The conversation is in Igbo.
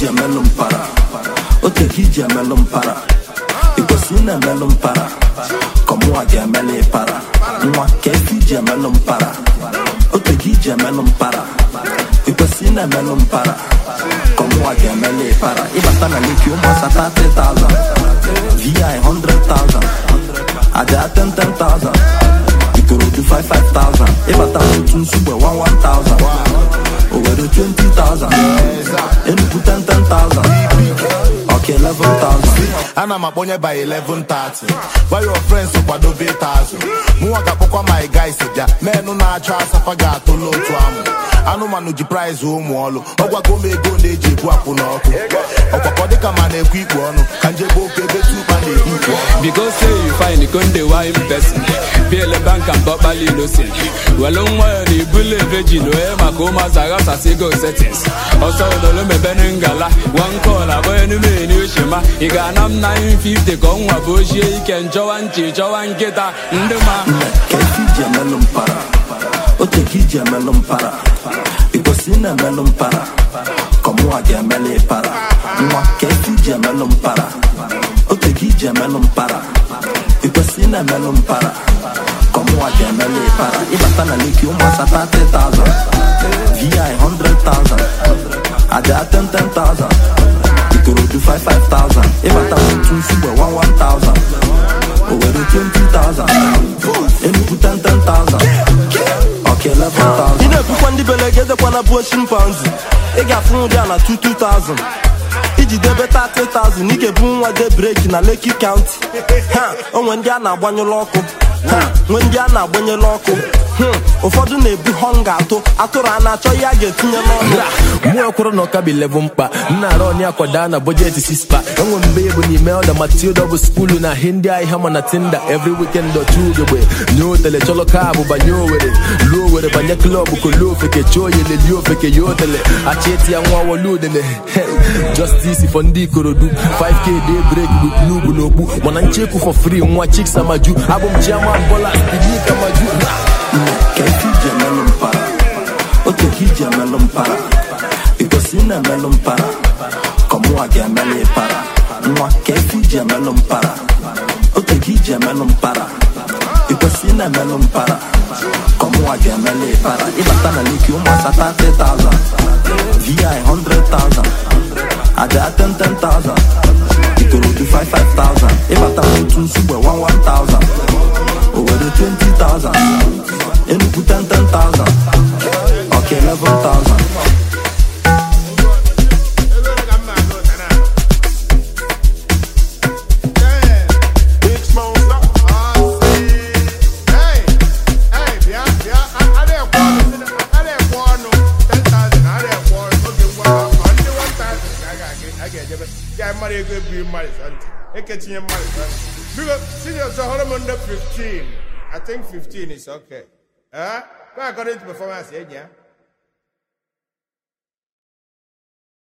iji emelụ mpara ote ka iji emelụ mpara ikwesị ị na-emelụ mpara ka mụnwa ga-emelụ ịpara nwa ka efe iji emelụ mpara ote ka iji emelụ mpara ikwesị ị na-emelụ mpara ka mụnwa ga-emelụ ịpara ịbata na leki ụmụasa 30,000 vi 100,000 aja 10,000 ikorodu 55,000 ịbata n'otu nsugbe 11,000 Owerri 20,000 Enugu 10,000 Ọka 11,000 ana m akpọnye by 11:30 gwa your friends kwadobe ịtazụ mụnwa ga-akpọkwa my guys bịa menụ na-achọ asafa ga-atụlụ otu amụ anụmanụ ji prize ụmụ ọlụ ọgwago m ego na-eji ebu akwụ n'ọkụ ọkwakọ dịka ma na-ekwu ikpu ọnụ ka njebe oke ebe tupa na-ekwu ikpu ọnụ Because say you find konde wine person Biele bank and bobali innocent Welo nwa ya na ibule virgin Oye maka ụmụazụ aghasasị go settings Ọsọ odolo mebere ngala One call abụọ enume ni oshima Ị ga-ana m 950 ka ọnwa bụ ochie ike Nchọwa nchi chọwa nkịta ndị ma ka efe iji emelụ mpara ote ka iji emelụ mpara ikwesị ị na-emelụ mpara ka mụnwa ga-emelụ ịpara nwa ka efe iji emelụ mpara ote ka iji emelụ mpara ikwesị ị na-emelụ mpara ka mụnwa ga-emelụ ịpara ịbata na leki ụmụasa 30,000 vi 100,000 aja 10,000 ikorodu 55,000 ịbata n'otu nsugbe 11,000 Owerri 20,000 Enugu 10,000 Ọka 11,000 ị na-ebukwa ndị belegedekwana bụ chimpanzi ị ga-afụ nri a na 22,000 iji debe 30,000 ị ga-ebu nwa de breki na Lekki County ha onwe ndị a na-agbanyụlụ ọkụ ha nwe ndị a na-agbanyelụ ọkụ Hmm, ụfọdụ na-ebu họnga atụ atụrụ a na-achọ ihe a ga-etinye n'ọnụ mụ ekwuru na ọka bi level mkpa nna arụ ọnị akwada na bọjetị sispa enwe mbe bụ n'ime ọda matilda bụ skulu na hindi ahịa ma na tinda every weekend otu ugegbe nye otele chọlọ kaabụ banye owere luo owere banye klọbụ kolo ofeke chọọ oyele lie ofeke ya otele achịeti ya nwa woluodele justice for ndị ikorodu 5k day break with n'ugwu n'okpu mana nchekwu for free nwa chiks amaju abụ m chiaman bola stinik amaju ka efe iji emelụ mpara ote ka iji emelụ mpara ikwesị ị na-emelụ mpara ka mụnwa ga-emelụ ịpara nwa ka efe iji emelụ mpara ote ka iji emelụ mpara ikwesị ị na-emelụ mpara ka mụnwa ga-emelụ ịpara ịbata na leki ụmụasa 30,000 vi 100,000 aja 10,000 ikorodu 55,000 ịbata n'otu nsugbe 11,000 Owerri 20,000 Enugu 10,000 Ọka 11,000 Big Smoke Stop. eketinye mmadụ biko senior so hụrụ m ndị 15 i think 15 is okay eh? Go according to performance enyi ya